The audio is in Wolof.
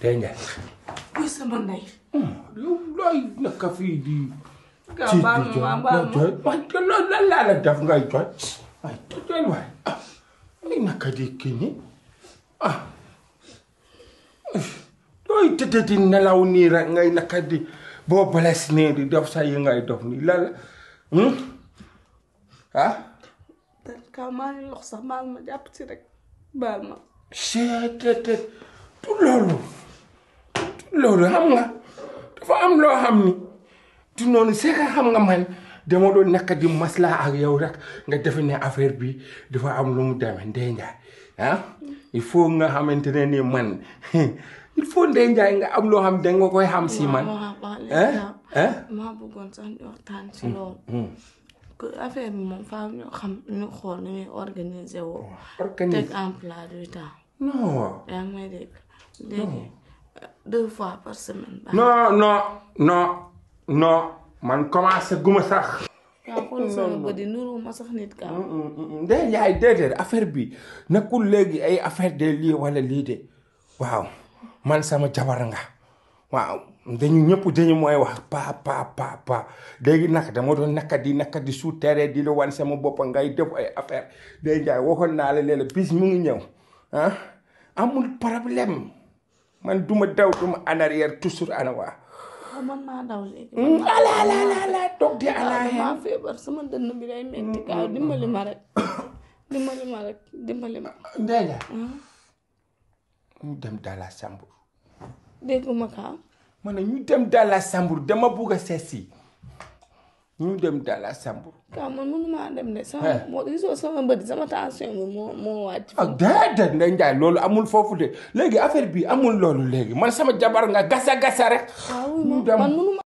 Ndeye Ndiaye. kuy sama ndey. yow looy naka fii di. Gaa ci baal di ma jooy baal loo ma. jooy waaye te loolu lan laa la def ngay jooy waaye jooy waay ah ay naka di kii nii ah looy tëdd di nelaw nii rek ngay naka di boo bales nii di def sa yi ngay def nii lan la hmm? ah te kaa maa ngi lox sax baal ma jàpp ci rek baal ma. seetete tu loolu tu loolu xam nga dafa am loo xam ni tu noonu c'est que xam nga man dama doon nekk di maslaa ak yow rek nga defe ne affaire bi dafa am lu mu demee Ndeye Ndiaye ah il faut nga xamante ne ni man il faut Ndeye Ndiaye nga am loo xam da nga koy xam si man waaw waaw hein léegi hein maa bëggoon sax ñu waxtaan ci loolu. que affaire bi moom faaw ñu xam ñu xool ni ñuy organiser woo. organise teg en plat du temps. non yaa ngi may dégg léegi deux fois par semaine. baax non non non non man commencé guma sax kaa xool sama bët yi nuru ma sax nit kaa. Ndeye Ndiaye déedéet affaire bi nekkul léegi ay affaire de lii wala lii de waaw man sama jabar nga waaw dañu ñëpp dañu mooy wax pa pa pa pa léegi nag dama doon naka di naka di su teree di la wan sama bopp ngay def ay affaire Ndeye Ndiaye waxoon naa la léeg bis mu ngi ñëw ah amul problème man duma daw duma en arrière toujours ana waa waaw man maa daw léegi. ala ala ala ala toog di ala waaw hen maa feebar sama dënn bi day metti kaa dimbali ma rek dimbali ma rek dimbali ma. Ndeye Ndiaye ñu dem dans la chambre dégguma kaa. ma ne ñu dem dans la chambre dama bugg a seet si ñu dem dans la chambre kaa man mënumaa dem de sama moo gisoo sama bët sama tension bi moo moo wàcc. ak déedéet Ndeye Ndiaye loolu amul foofu de léegi affaire bi amul loolu léegi man sama jabar nga gasa gasa rek waaw ñu man dem man mënumaa